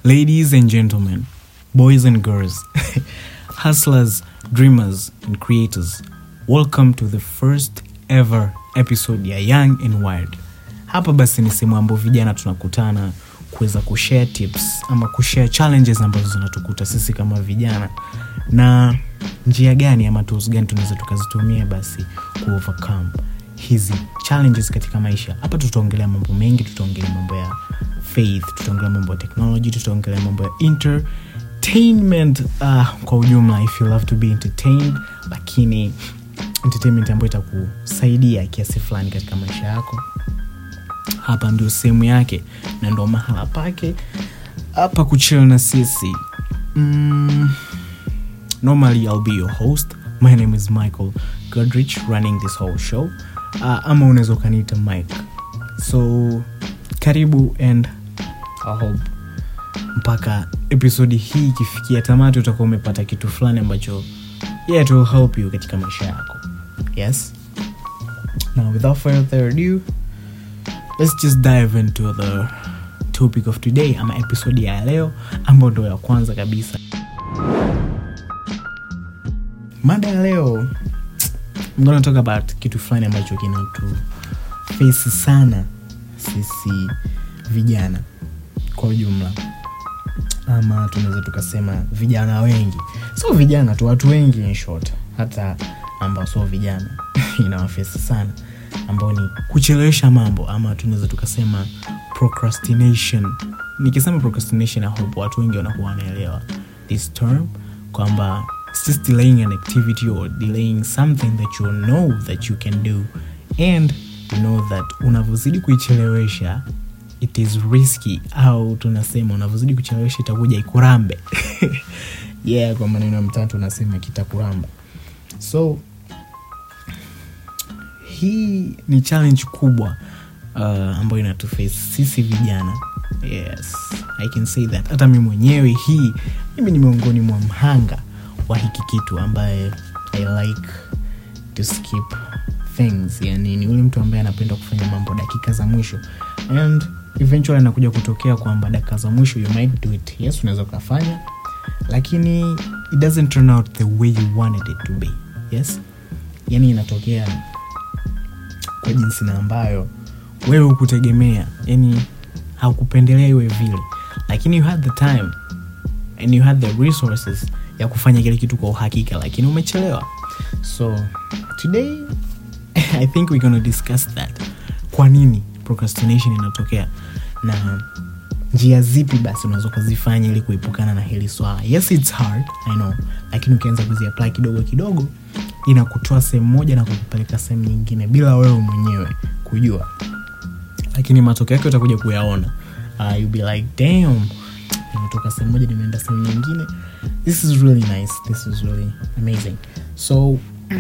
Ladies and gentlemen, boys and girls, hustlers, dreamers, and creators, welcome to the first ever episode ya Young and Wild. Hapa basi ni sehemu ambayo vijana tunakutana kuweza kushare tips ama kushare challenges ambazo zinatukuta sisi kama vijana na njia gani ama tools gani tunaweza tukazitumia basi ku overcome hizi challenges katika maisha hapa tutaongelea mambo mengi tutaongelea mambo ya faith tutaongelea mambo ya technology tutaongelea mambo ya entertainment uh, kwa ujumla if you love to be entertained lakini entertainment ambayo itakusaidia kiasi fulani katika maisha yako hapa ndio sehemu yake na ndo mahala pake hapa kuchill na sisi mm, normally i'll be your host my name is michael godrich running this whole show uh, ama unaweza ukaniita mike so karibu and i hope mpaka episodi hii ikifikia tamati utakuwa umepata kitu fulani ambacho yeah, it will help you katika maisha yako yes now without further ado let's just dive into the topic of today ama episode ya leo ambayo ndo ya kwanza kabisa mada ya leo I'm gonna talk about kitu fulani ambacho kinatu face sana sisi vijana kwa ujumla ama tunaweza tukasema vijana wengi sio vijana tu watu wengi in short hata ambao sio vijana inawafesi sana ambao ni kuchelewesha mambo ama tunaweza tukasema procrastination nikisema procrastination I hope watu wengi wanakuwa wanaelewa this term kwamba it's just delaying an activity or delaying something that you know that you can do and you know that unavyozidi kuichelewesha it is risky au tunasema unavyozidi kuchelewesha itakuja ikurambe yeah kwa maneno ya mtatu unasema kitakuramba so hii ni challenge kubwa uh, ambayo inatuface sisi vijana yes i can say that hata mi mwenyewe hii mimi ni miongoni mwa mhanga wa hiki kitu ambaye i like to skip things yani ni ule mtu ambaye anapenda kufanya mambo dakika za mwisho and eventually anakuja kutokea kwamba dakika za mwisho you might do it yes unaweza ukafanya lakini it doesn't turn out the way you wanted it to be yes yani inatokea kwa jinsi na ambayo wewe hukutegemea yani haukupendelea iwe vile lakini you had the time and you had the resources ya kufanya kile kitu kwa uhakika lakini umechelewa so today i think we're gonna discuss that kwa nini procrastination inatokea na njia zipi basi unaweza ukazifanya ili kuepukana na hili swala yes its hard i know lakini ukianza kuziapply kidogo kidogo inakutoa sehemu moja na kukupeleka sehemu nyingine bila wewe mwenyewe kujua lakini matokeo yake utakuja kuyaona uh, you'll be like damn nimetoka sehemu moja nimeenda sehemu nyingine this is really nice this is really amazing so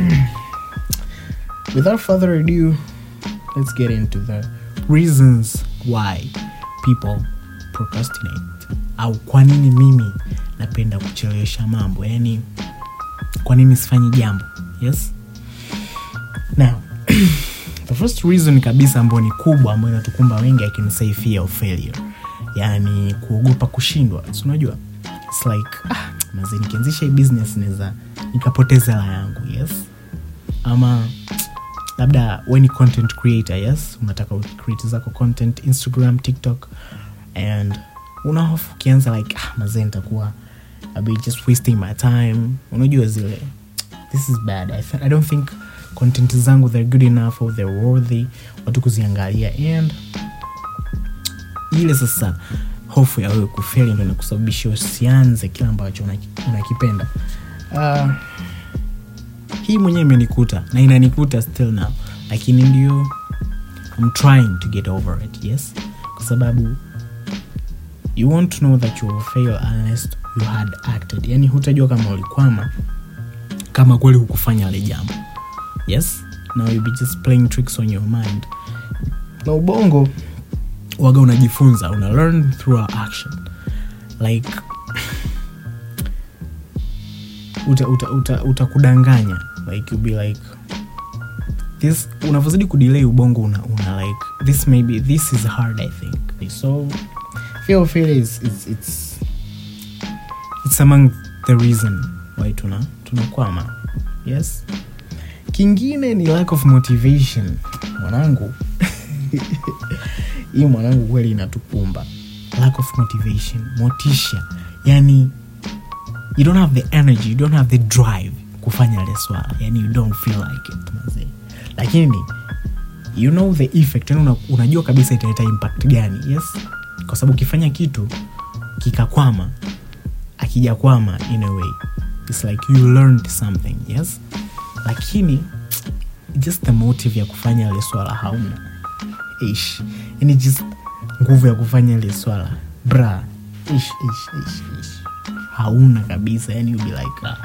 without further ado let's get into the reasons why people procrastinate au kwa nini mimi napenda kuchelewesha mambo yani kwa nini sifanyi jambo yes now the first reason kabisa ambayo ni kubwa ambayo inatukumba wengi i can say fear of failure yani kuogopa kushindwa si unajua its like ah, mazi nikianzisha hii business naweza nikapoteza hela yangu yes ama labda we ni content creator yes unataka create zako content instagram tiktok and unahofu ukianza like ah, mazee nitakuwa I'll be just wasting my time unajua zile this is bad I, th- i don't think content zangu they're good enough or they're worthy watu kuziangalia and ile sasa hofu ya wewe kufeli ndo inakusababisha usianze kile ambacho unaki- unakipenda uh, hii mwenyewe imenikuta na inanikuta still now lakini ndio I'm trying to get over it yes kwa sababu you won't know that you will fail unless you had acted yani hutajua kama ulikwama kama kweli hukufanya ile jambo yes now you'll be just playing tricks on your mind na ubongo waga unajifunza una learn through our action like utakudanganya uta, uta, utakudanganya. like you'll be like this unavyozidi kudelay ubongo una, una like this maybe this is hard i think so fear of failure is, is it's it's among the reason why tuna tunakwama yes kingine ni lack of motivation mwanangu hii mwanangu kweli inatukumba lack of motivation motisha yani you don't have the energy you don't have the drive kufanya ile swala yani you don't feel like it mazee lakini you know the effect yani una, unajua kabisa italeta impact gani yes kwa sababu ukifanya kitu kikakwama akijakwama in a way its like you learned something yes lakini just the motive ya kufanya ile swala hauna ish yani just nguvu ya kufanya ile swala bra ish, ish, ish, ish. hauna kabisa yani you be like ah.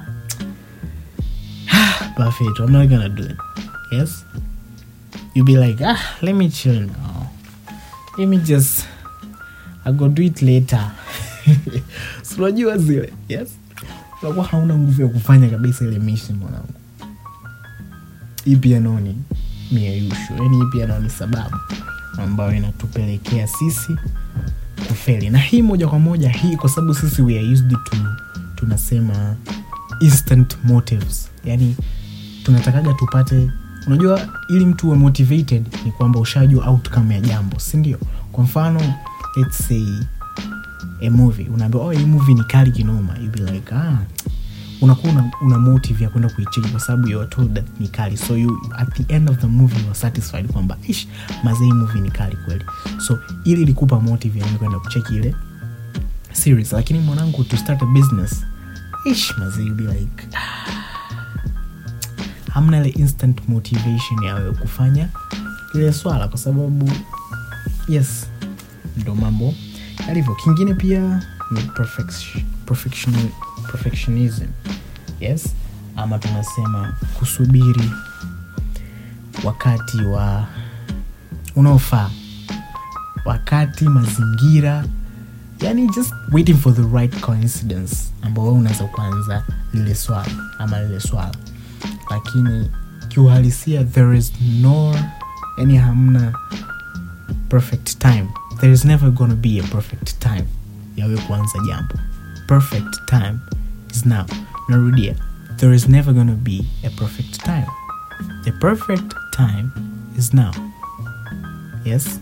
perfect i'm not gonna do it yes you be like ah let me chill now let me just i go do it later Si unajua zile yes unakuwa hauna nguvu ya kufanya kabisa ile mission mwanangu hii pia nao ni mieyusho yani hii pia nao ni sababu ambayo inatupelekea sisi kufeli na hii moja kwa moja hii kwa sababu sisi we are used to tunasema instant motives yani tunatakaga tupate unajua ili mtu uwe motivated ni kwamba ushajua outcome ya jambo si ndio kwa mfano let's say a movie unaambia oh, hii movie ni kali kinoma you be like ah unakuwa una, una motive ya kwenda kuicheki kwa sababu you are told that ni kali so you at the end of the movie you are satisfied kwamba ish mazee movie ni kali kweli so ili ilikupa motive ya mimi kwenda kucheki ile series lakini mwanangu to start a business ish mazee you be like ah, hamna ile instant motivation ya wewe kufanya ile swala kwa sababu yes ndo mambo yalivyo kingine pia ni perfection, perfection, perfectionism yes ama tunasema kusubiri wakati wa unaofaa wakati mazingira yani just waiting for the right coincidence ambao wewe unaweza kuanza lile swala ama lile swala lakini kiuhalisia there is no yani hamna perfect time there is never gonna be a perfect time yawe kuanza jambo perfect time is now narudia there is never gonna be a perfect time the perfect time is now yes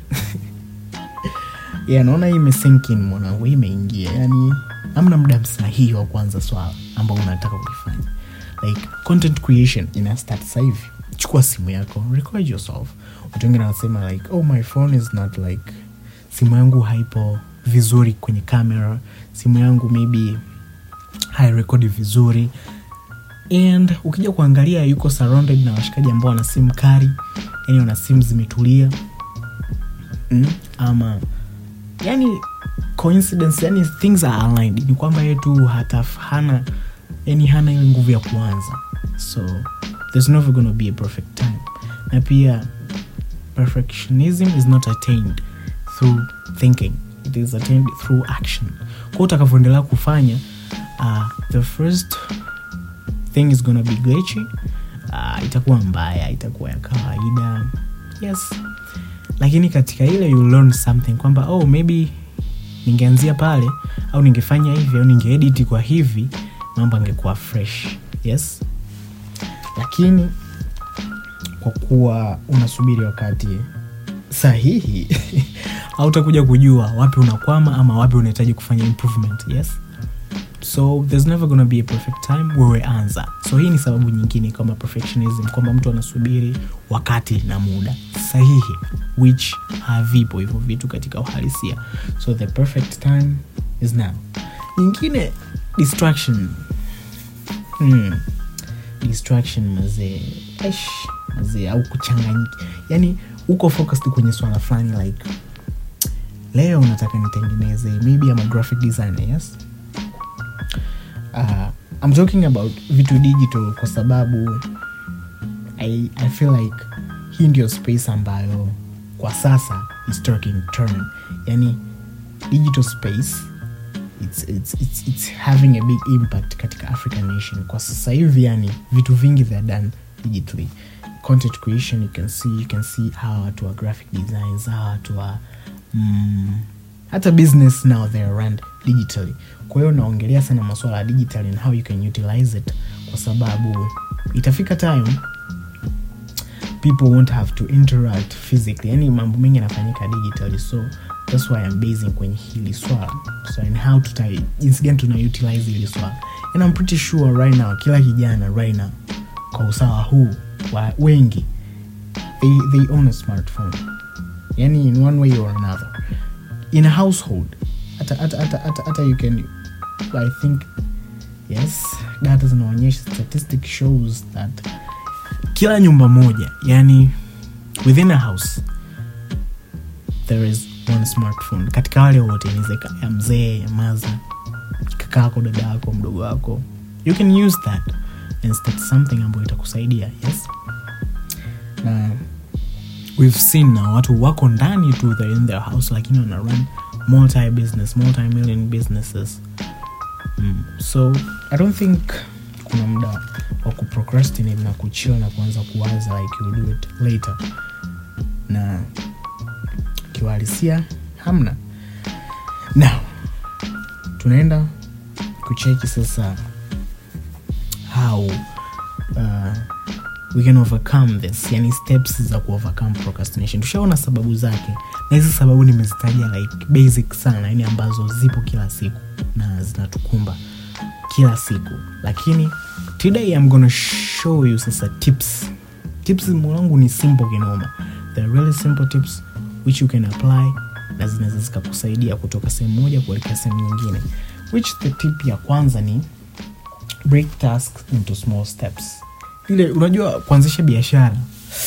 yeah, naona hii imesinkin mwanangu hii imeingia yani amna muda sahihi wa kuanza swala ambao unataka kulifanya like content creation ina start sahivi chukua simu yako record yourself watu wengine wanasema like oh my phone is not like simu yangu haipo vizuri kwenye kamera simu yangu maybe hairekodi vizuri and ukija kuangalia yuko surrounded na washikaji ambao wana simu kari yani wana simu zimetulia mm? ama yani coincidence yani things are aligned ni kwamba yetu hata hana yani hana ile nguvu ya kuanza so there's never gonna be a perfect time na pia perfectionism is not attained through thinking it is attained through action kwa utakavyoendelea kufanya uh, the first thing is gonna be glitchy uh, itakuwa mbaya itakuwa ya kawaida yes lakini katika ile you learn something kwamba oh maybe ningeanzia pale au ningefanya hivi au ningeediti kwa hivi mambo angekuwa fresh yes lakini kwa kuwa unasubiri wakati sahihi hautakuja kujua wapi unakwama ama wapi unahitaji kufanya improvement yes so there's never gonna be a perfect time wewe anza so hii ni sababu nyingine kama perfectionism kwamba mtu anasubiri wakati na muda sahihi which havipo hivyo vitu katika uhalisia so the perfect time is now nyingine distraction hmm. distraction mazee Eish, mazee au kuchanganyika yani uko focused kwenye swala fulani like leo nataka nitengeneze maybe ama graphic designer yes uh, I'm talking about vitu digital kwa sababu I, I feel like hii ndio space ambayo kwa sasa is taking turn yani digital space it's, it's, it's, it's having a big impact katika african nation kwa sasa hivi yani vitu vingi they're done digitally content creation you can see you can see hawa watu wa graphic designs hawa watu wa mm, hata business now they're run digitally kwa hiyo naongelea sana masuala ya digital and how you can utilize it kwa sababu itafika time people won't have to interact physically yani mambo mengi yanafanyika digitally so that's why I'm basing kwenye hili swala so and how tuta jinsi gani tuna utilize hili swala and I'm pretty sure right now kila kijana right now kwa usawa huu wa wengi they, they own a smartphone yani in one way or another in a household hata hata hata hata hata you can i think yes data zinaonyesha statistic shows that kila nyumba moja yani within a house there is one smartphone katika wale wote inaweza ya mzee ya maza kaka yako dada yako mdogo wako you can use that and start something ambayo itakusaidia yes na we've seen na watu wako ndani tu they're in their house lakini wana run multi business multi million businesses mm. so i don't think kuna muda wa kuprocrastinate na kuchill na kuanza kuwaza like you'll do it later na kiuhalisia hamna now tunaenda kucheki sasa how uh, we can overcome this yani steps za kuovercome procrastination tushaona sababu zake na hizi sababu nimezitaja like basic sana yani ambazo zipo kila siku na zinatukumba kila siku lakini today I'm gonna show you sasa tips tips mwanangu ni simple kinoma they're really simple tips which you can apply na zinaweza zikakusaidia kutoka sehemu moja kuelekea sehemu nyingine which the tip ya kwanza ni break tasks into small steps ile unajua kuanzisha biashara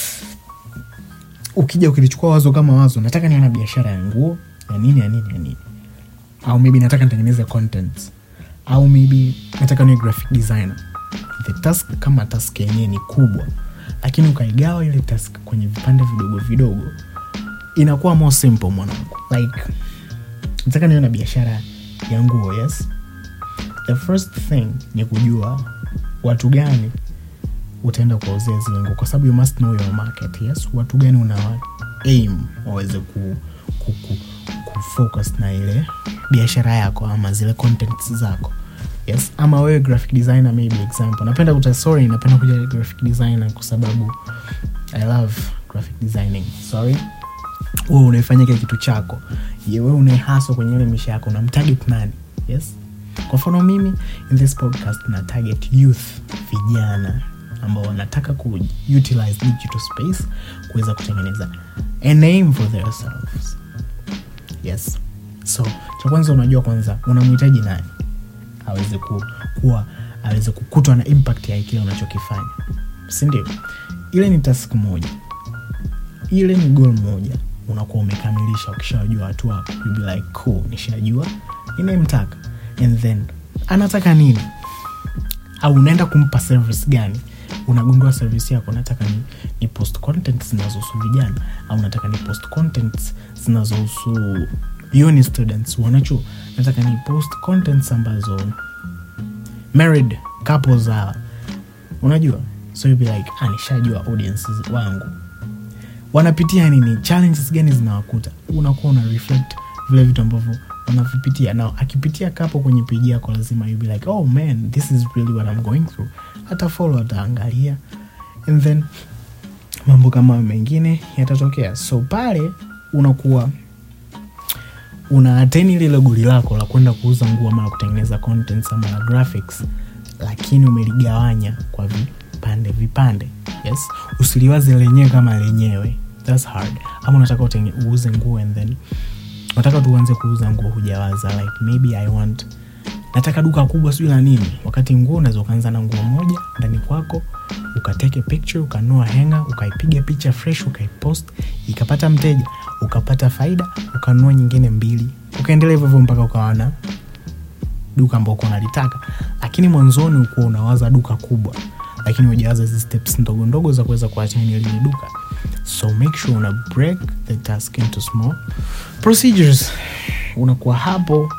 ukija ukilichukua wazo kama wazo nataka niwe na biashara ya nguo ya nini ya nini ya nini au maybe nataka nitengeneze content au maybe nataka niwe graphic designer the task kama task yenyewe ni kubwa lakini ukaigawa ile task kwenye vipande vidogo vidogo inakuwa more simple mwanangu like nataka niwe na biashara ya nguo yes the first thing ni kujua watu gani utaenda kuwauzia zile nguo kwa sababu you must know your market yes watu gani una aim waweze ku, ku, ku, kufocus na ile biashara yako ama zile contents zako yes ama wewe graphic designer maybe example napenda kuta sorry napenda kuja graphic designer kwa sababu i love graphic designing sorry wewe unaifanya kile kitu chako ye wewe unaihaswa kwenye ile misha yako na mtarget nani yes kwa mfano mimi in this podcast na target youth vijana ambao wanataka ku utilize digital space kuweza kutengeneza a name for themselves yes so cha kwanza unajua kwanza unamhitaji nani aweze ku, kuwa aweze kukutwa na impact ya kile unachokifanya sindio ile ni task moja ile ni goal moja unakuwa umekamilisha ukishawajua watu wako you'll be like cool nishajua ninayemtaka and then anataka nini au unaenda kumpa service gani unagundua service yako nataka ni, ni post content zinazohusu vijana au nataka ni post content zinazohusu uni students wanachuo nataka ni post contents ambazo married couples hawa unajua so you'll be like ah, nishajua audiences wangu wanapitia nini challenges gani zinawakuta unakuwa una reflect vile vitu ambavyo wanavipitia na akipitia kapo kwenye peji yako lazima you be like oh man this is really what I'm going through hata follow ataangalia and then mambo kama mengine yatatokea so pale unakuwa una ateni lile goli lako la kwenda kuuza nguo ama la kutengeneza contents ama la graphics lakini umeligawanya kwa vipande vipande yes usiliwazi lenyewe kama lenyewe thats hard ama unataka utenge- uuze nguo and then unataka tuanze kuuza nguo hujawaza like maybe i want nataka duka kubwa sijui la nini wakati nguo unaweza ukaanza na nguo moja ndani kwako ukateke picture ukanua henga ukaipiga picha fresh ukaipost ikapata mteja ukapata faida ukanunua nyingine mbili ukaendelea hivyo hivyo mpaka ukawana duka ambao uko unalitaka lakini mwanzoni ukuwa unawaza duka kubwa lakini ujawaza hizi steps ndogo ndogo za kuweza kuachania lile duka so make sure una break the task into small procedures unakuwa hapo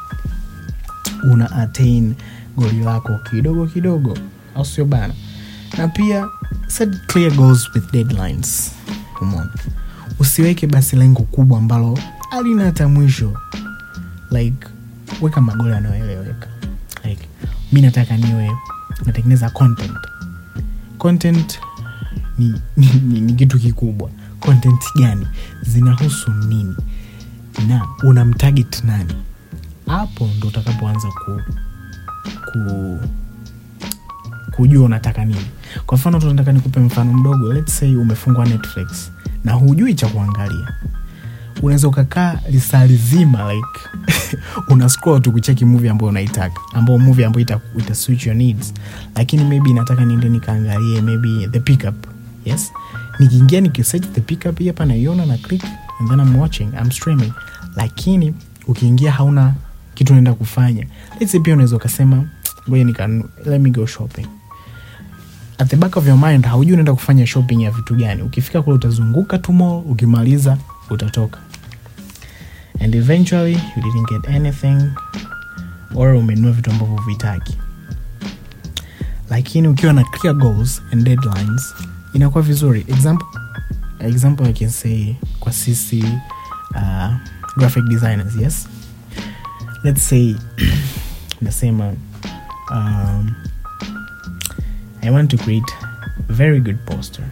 una attain goli lako kidogo kidogo au sio bana na pia set clear goals with deadlines umeona usiweke basi lengo kubwa ambalo alina hata mwisho like weka magoli yanayoeleweka like mi nataka niwe natengeneza content content ni, ni, ni, ni kitu kikubwa content gani zinahusu nini na unamtarget nani hapo ndo utakapoanza ku, ku kujua unataka nini kwa mfano tunataka nikupe mfano mdogo let's say umefungwa netflix na hujui cha kuangalia unaweza ukakaa lisaa lizima like una scroll tu kucheki movie ambayo unaitaka ambao movie ambayo ita, ita switch your needs lakini maybe nataka niende nikaangalie maybe the pickup yes nikiingia nikisearch the pickup hii hapa naiona na click and then I'm watching I'm streaming lakini ukiingia hauna kitu unaenda kufanya let's say pia unaweza ukasema ngoja nika let me go shopping at the back of your mind haujui unaenda kufanya shopping ya vitu gani ukifika kule utazunguka tu mall ukimaliza utatoka and eventually you didn't get anything or umenunua vitu ambavyo vitaki lakini ukiwa na clear goals and deadlines inakuwa vizuri example, example I can say kwa sisi uh, graphic designers yes let's say nasema um, i want to create a very good poster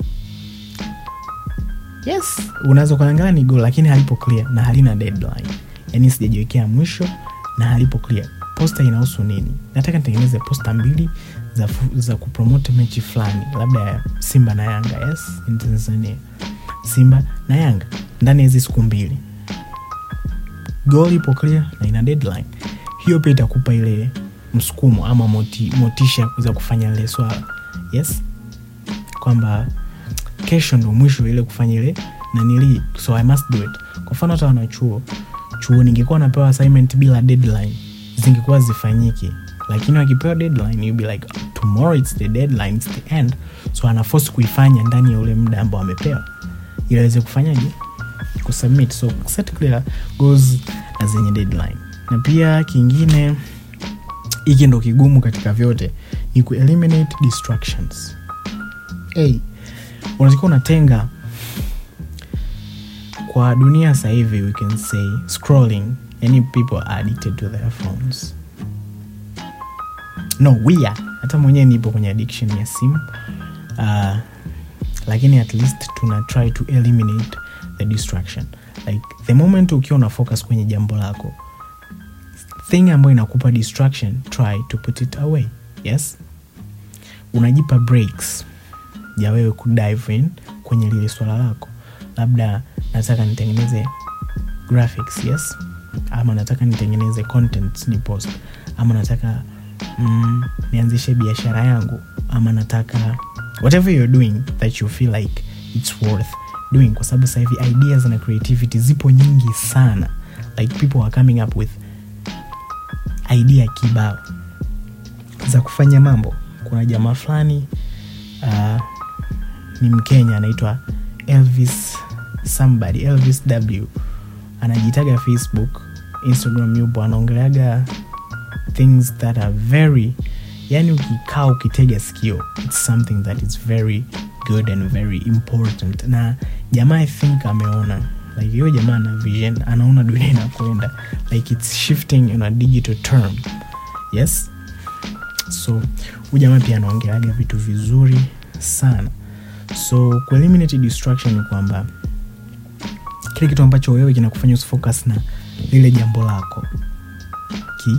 yes unaweza kuangalia ni goal lakini halipo clear na halina deadline yani sijajiwekea mwisho na halipo clear posta inahusu nini nataka nitengeneze posta mbili za, fu- za kupromote mechi fulani labda ya simba na yanga yes in tanzania simba na yanga ndani ya hizi siku mbili goal ipo clear na ina deadline hiyo pia itakupa ile msukumo ama moti, motisha ya kuweza kufanya lile swala yes kwamba kesho ndo mwisho ile kufanya ile nanili so i must do it kwa mfano hata wanachuo chuo ningekuwa napewa assignment bila deadline zingekuwa zifanyiki lakini wakipewa deadline you'll be like tomorrow it's the deadline it's the end so anaforce kuifanya ndani ya ule muda ambao amepewa ili aweze kufanyaje kusubmit so set clear goals na zenye deadline na pia kingine hiki ndo kigumu katika vyote ni kueliminate distractions hey, unatakiwa unatenga kwa dunia sasa hivi we can say scrolling yani people are addicted to their phones no we are hata mwenyewe nipo kwenye addiction ya simu uh, lakini at least tuna try to eliminate the distraction like the moment ukiwa una focus kwenye jambo lako thing ambayo inakupa distraction try to put it away yes unajipa breaks ya wewe kudive in kwenye lile swala lako labda nataka nitengeneze graphics yes ama nataka nitengeneze content ni post ama nataka mm, nianzishe biashara yangu ama nataka whatever you're doing that you feel like it's worth doing kwa sababu sasa hivi ideas na creativity zipo nyingi sana like people are coming up with idea kibao za kufanya mambo kuna jamaa fulani uh, ni mkenya anaitwa elvis somebody elvis w anajitaga facebook instagram yupo anaongeleaga things that are very yani ukikaa ukitega sikio its something that is very good and very important na jamaa i think ameona like hiyo jamaa ana vision anaona dunia inakwenda like its shifting in a digital term yes so huyu jamaa pia anaongeleaga vitu vizuri sana so kueliminate distraction ni kwamba kile kitu ambacho wewe kinakufanya usifocus na lile jambo lako ki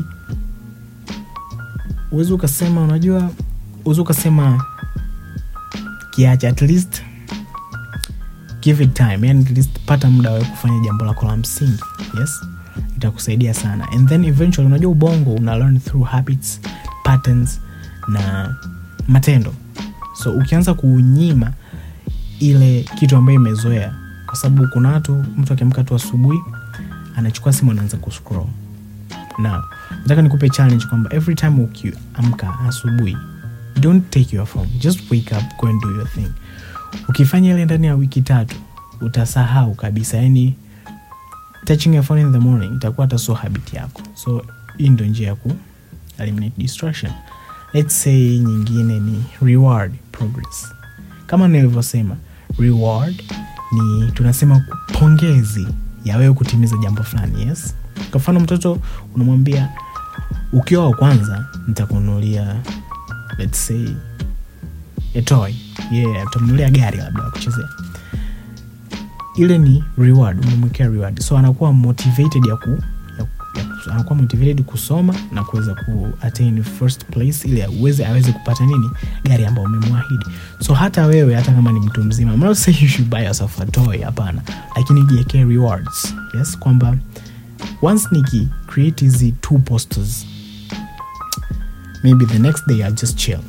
uwezi ukasema unajua uwezi ukasema kiache at least give it time yani at least pata muda wewe kufanya jambo lako la msingi yes itakusaidia sana and then eventually unajua ubongo una learn through habits patterns na matendo so ukianza kuunyima ile kitu ambayo imezoea kwa sababu kuna watu mtu akiamka tu asubuhi anachukua simu anaanza kuscroll now nataka nikupe challenge kwamba every time ukiamka asubuhi don't take your phone just wake up go and do your thing ukifanya ile ndani ya wiki tatu utasahau kabisa yani touching your phone in the morning itakuwa hata so habit yako so hii ndo njia ya ku eliminate distraction let's say nyingine ni reward progress kama nilivyosema reward ni tunasema pongezi ya wewe kutimiza jambo fulani yes kwa mfano mtoto unamwambia ukiwa wa kwanza nitakununulia let's say a toy yeah utamnunulia gari labda la kuchezea ile ni reward umemwekea reward so anakuwa motivated ya ku, ya, ya, anakuwa motivated kusoma na kuweza ku attain first place ili aweze aweze kupata nini gari ambayo umemwahidi so hata wewe hata kama ni mtu mzima I'm not saying you should buy yourself a toy hapana lakini jiekee rewards yes kwamba once niki create hizi two posters maybe the next day i just chill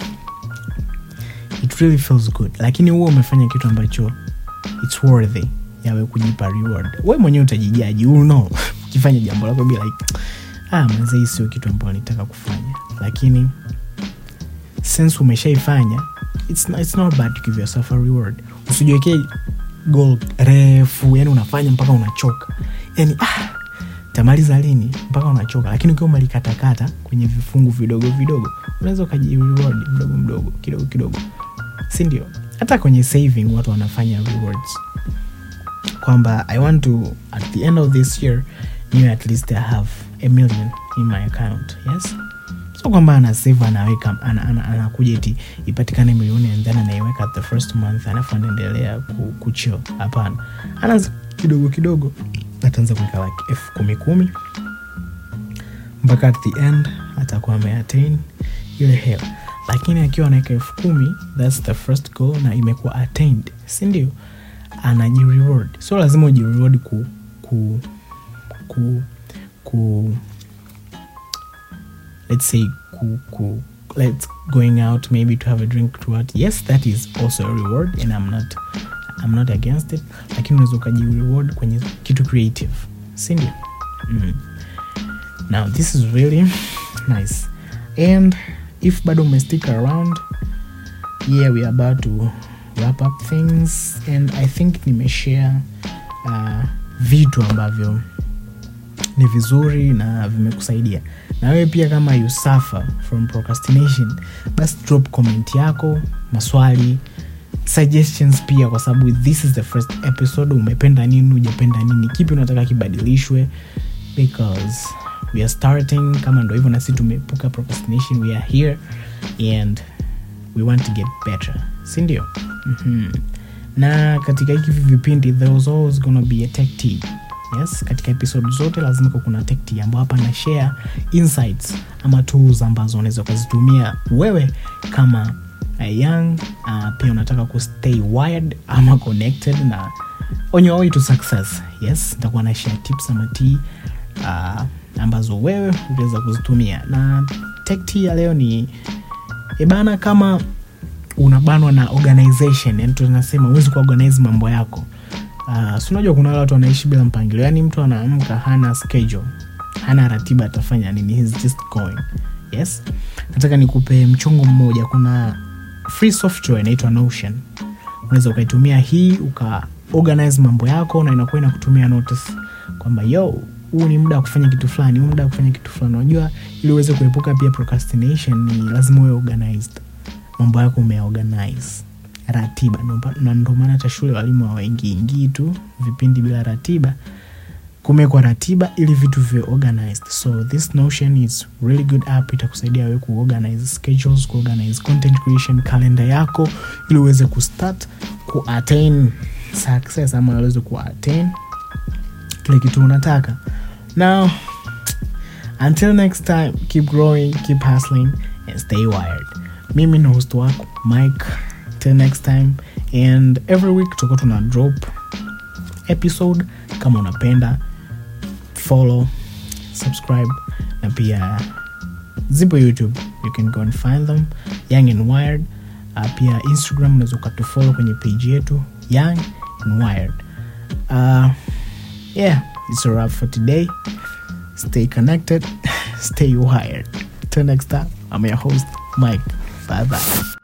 it really feels good lakini huo umefanya kitu ambacho its worthy yawe kujipa reward we mwenyewe utajijaji you know ukifanya jambo lako be like ah manze hii sio kitu ambayo nitaka kufanya lakini since umeshaifanya it's, not- it's not bad to give yourself a reward usijiwekee goal refu yani unafanya mpaka unachoka yani ah, tamaliza lini mpaka unachoka lakini ukiwa umelikatakata kwenye vifungu vidogo vidogo unaweza ukajireward mdogo mdogo kidogo kidogo si ndio hata kwenye saving watu wanafanya rewards kwamba i want to at the end of this year niwe at least i have a million in my account yes so kwamba anasave anaweka ana- ana- anakuja iti ipatikane milioni and then anaiweka at the first month alafu anaendelea ku- kuchill hapana anaanza kidogo kidogo ataanza kuweka like elfu kumi kumi mpaka at the end atakuwa ameattain ile hela lakini akiwa anaweka elfu kumi thats the first goal na imekuwa attained sindio anajireward so lazima ujireward ku, ku, ku, ku let's say ku, ku, let's going out maybe to have a drink to what yes that is also a reward and i'm not i'm not against it lakini unaweza ukajireward kwenye kitu creative sindio mm. now this is really nice and if bado umestick around yeah we are about to wrap up things and i think nimeshare uh, vitu ambavyo ni vizuri na vimekusaidia na wewe pia kama you suffer from procrastination basi drop comment yako maswali suggestions pia kwa sababu this is the first episode umependa nini ujapenda nini kipi unataka kibadilishwe because we are starting kama ndo hivyo nasi tumeepuka procrastination we are here and we want to get better sindio mm-hmm. na katika hiki vipindi there was always gonna be a tech tea yes katika episode zote lazima kuwa kuna tech tea ambao hapa na share insights ama tools ambazo unaweza ukazitumia wewe kama uh, young uh, pia unataka kustay wired ama connected na on your way to success yes nitakuwa na share tips ama tea uh, ambazo wewe utaweza kuzitumia na tech tea ya leo ni ebana kama unabanwa na organization yani tunasema huwezi kuorganize mambo yako uh, si unajua kuna wale watu wanaishi bila mpangilio yani mtu anaamka hana schedule hana ratiba atafanya nini He's just going yes nataka nikupe mchongo mmoja kuna free software inaitwa notion unaweza ukaitumia hii uka organize mambo yako na inakuwa inakutumia notice kwamba yo huu ni muda wa kufanya kitu fulani huu muda wa kufanya kitu fulani unajua ili uweze kuepuka pia procrastination ni lazima uwe organized mambo yako umeorganize ratiba Ndo- na ndo maana hata shule walimu hawaingiingii tu vipindi bila ratiba kumekwa ratiba ili vitu viwe organized so this notion is really good app itakusaidia wewe kuorganize schedules kuorganize content creation calendar yako ili uweze kustart kuattain success ama uweze kuattain kile kitu unataka now until next time keep growing keep hustling and stay wired mimi ni host wako mike till next time and every week tutakuwa tuna drop episode kama unapenda follow subscribe na pia zipo youtube you can go and find them young and wired uh, pia instagram unaweza ukatufollow kwenye page yetu young and wired uh, yeah it's a wrap for today stay connected stay wired till next time i'm your host mike bye bye